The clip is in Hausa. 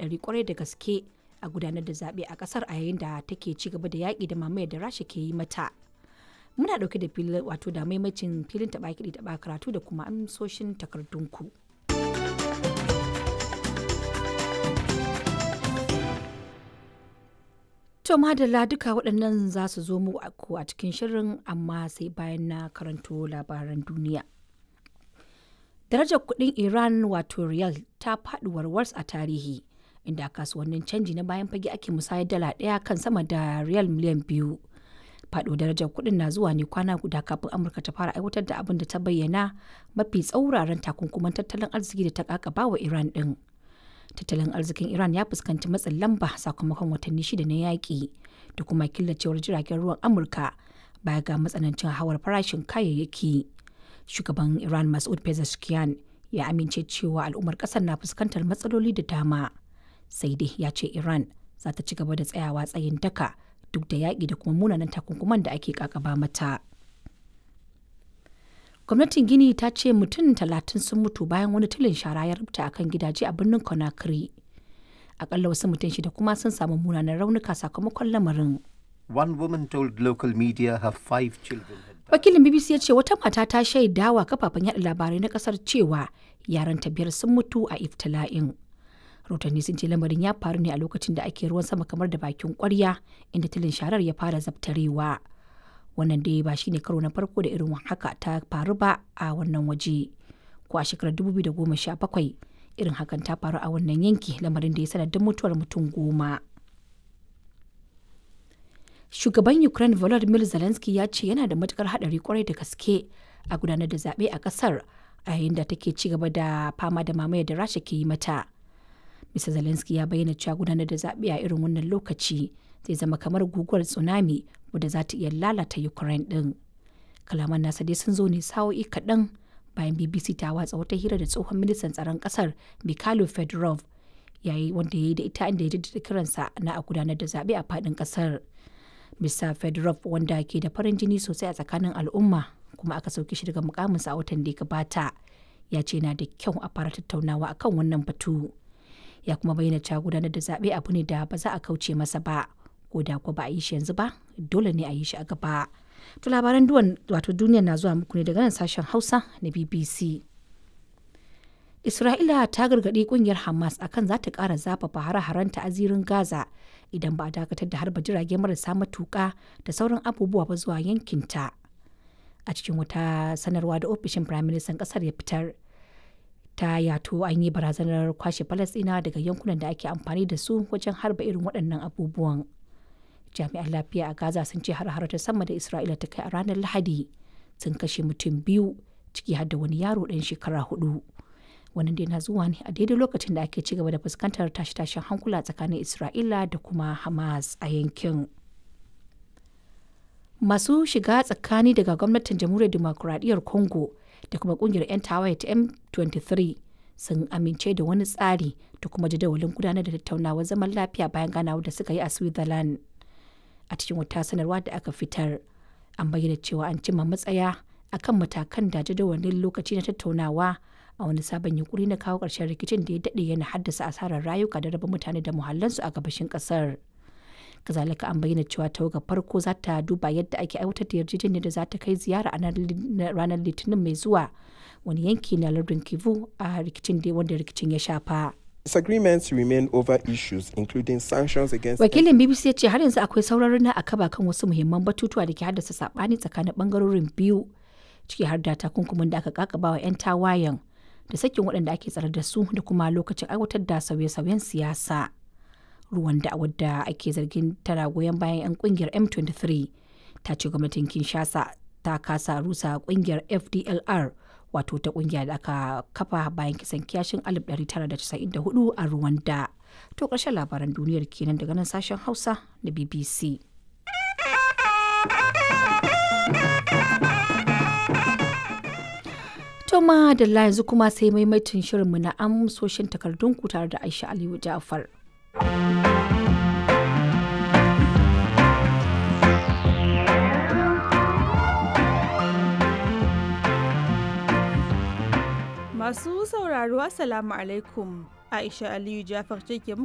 haɗari kwarai da gaske a gudanar da zaɓe a ƙasar a yayin da take ci gaba da yaƙi da mamayar da rasha ke yi mata muna ɗauke da filin wato da maimacin filin taɓa kiɗi taɓa karatu da kuma amsoshin takardunku. To madalla duka waɗannan za su zo mu a cikin shirin amma sai bayan na karanto labaran duniya. Darajar kuɗin Iran wato riyal ta faɗi warwars a tarihi inda kasuwannin canji na bayan fage ake musayar dala ɗaya kan sama da riyal miliyan biyu. Faɗo darajar kuɗin na zuwa ne kwana guda kafin Amurka ta fara aiwatar da abin da ta bayyana mafi tsauraran takunkuman tattalin arziki da ta kakaba wa Iran ɗin. tattalin arzikin iran ya fuskanci matsin lamba sakamakon watanni shida na yaƙi da kuma killacewar jiragen ruwan amurka baya ga matsanancin hawar farashin kayayyaki shugaban iran masud pezeshkian ya amince cewa al'ummar ƙasar na fuskantar matsaloli da dama sai dai ya ce iran za ta ci gaba da tsayawa tsayin daka duk da yaƙi da kuma munanan takunkuman da ake kakaba mata. gwamnatin gini ta ce mutum talatin sun mutu bayan wani tulin shara ya rubuta akan gidaje a birnin conakry akalla wasu mutum shida kuma sun samu munanan raunuka sakamakon lamarin One woman told local media her five children had died. wakilin bbc ya ce wata mata ta shaidawa kafafen yada labarai na kasar cewa yaran ta biyar sun mutu a iftila'in rahotanni sun ce lamarin ya faru ne a lokacin da ake ruwan sama kamar da bakin kwarya inda tulin sharar ya fara zabtarewa wannan dai ba shine karo na farko da irin haka ta faru ba a wannan waje ko a shekarar 2017 irin hakan ta faru a wannan yanki lamarin da ya sanadin mutuwar mutum goma shugaban ukraine volodymyr zelensky ya ce yana da matukar hadari kwarai da gaske a gudanar da zaɓe a ƙasar a yayin da take ci gaba da fama da mamayar da rasha ke yi mata Mr. Zelensky ya bayyana cewa gudanar da zaɓe a irin wannan lokaci zai zama kamar guguwar tsunami wadda za ta iya lalata Ukraine ɗin. Kalaman nasa dai sun zo ne sa'o'i kaɗan bayan BBC ta watsa wata hira da tsohon ministan tsaron ƙasar Mikhailo Fedorov yayi wanda ya yi da ita inda ya jaddada kiransa na a gudanar da zaɓe a faɗin ƙasar. Mr. Fedorov wanda ke da farin jini sosai a tsakanin al'umma kuma aka sauke shi daga mukaminsa a watan da ya gabata ya ce na da kyau a fara tattaunawa akan wannan batu. ya kuma bayyana cewa gudanar da zaɓe abu ne da ba za a kauce masa ba ko da ko ba a yi shi yanzu ba dole ne a yi shi a gaba to labaran duwan wato duniya na zuwa muku ne daga nan sashen hausa na bbc isra'ila ta gargaɗi kungiyar hamas akan za ta ƙara zafafa hare-harenta a zirin gaza idan ba a dakatar da harba jirage marasa matuƙa da sauran abubuwa ba zuwa yankinta a cikin wata sanarwa da ofishin firaministan ƙasar ya fitar ta yato an yi barazanar kwashe falasɗina daga yankunan da ake amfani da su wajen harba irin waɗannan abubuwan jami'an lafiya a gaza sun ce har ta sama da isra'ila ta kai a ranar lahadi sun kashe mutum biyu ciki har da wani yaro ɗan shekara hudu wannan dai na zuwa ne a daidai lokacin da ake ci gaba da fuskantar tashe-tashen hankula tsakanin isra'ila da kuma hamas a yankin masu shiga tsakani daga gwamnatin jamhuriyar demokuraɗiyyar congo da kuma kungiyar 'yan tawaye ta M23 sun amince da wani tsari da kuma jadawalin gudanar da tattaunawar zaman lafiya bayan ganawa da suka yi a Switzerland. A cikin wata sanarwa da aka fitar, an bayyana cewa an cimma matsaya akan matakan da jadawalin lokaci na tattaunawa a wani sabon yunkuri na kawo ƙarshen rikicin da ya daɗe yana haddasa asarar rayuka da raba mutane da muhallansu a gabashin ƙasar. kazalika an bayyana cewa tawagar farko za ta duba yadda ake aiwatar da yarjejeniyar da za ta kai ziyara a ranar litinin mai zuwa wani yanki na lardin kivu a rikicin da wanda rikicin ya shafa Disagreements remain over issues including sanctions against wakilin bbc ya ce har yanzu akwai sauraron na akaba kan wasu muhimman batutuwa da ke haddasa sabani tsakanin bangarorin biyu ciki har da takunkumin da aka kakaba wa 'yan tawayen da sakin waɗanda ake tsare da su da kuma lokacin aiwatar da sauye-sauyen siyasa. ruwan da wadda ake zargin tana goyon bayan 'yan kungiyar m23 ta ce gwamnatin kinshasa ta kasa rusa kungiyar fdlr wato ta kungiya da aka kafa bayan kisan kiyashin 1994 a rwanda to ƙarshen labaran duniyar kenan daga nan sashen hausa na bbc to ma da yanzu kuma sai maimaitin shirinmu na amsoshin takardunku tare da aisha aliyu ja'far Masu sauraro Assalamu alaikum. Aisha Aliyu Jafar ce ke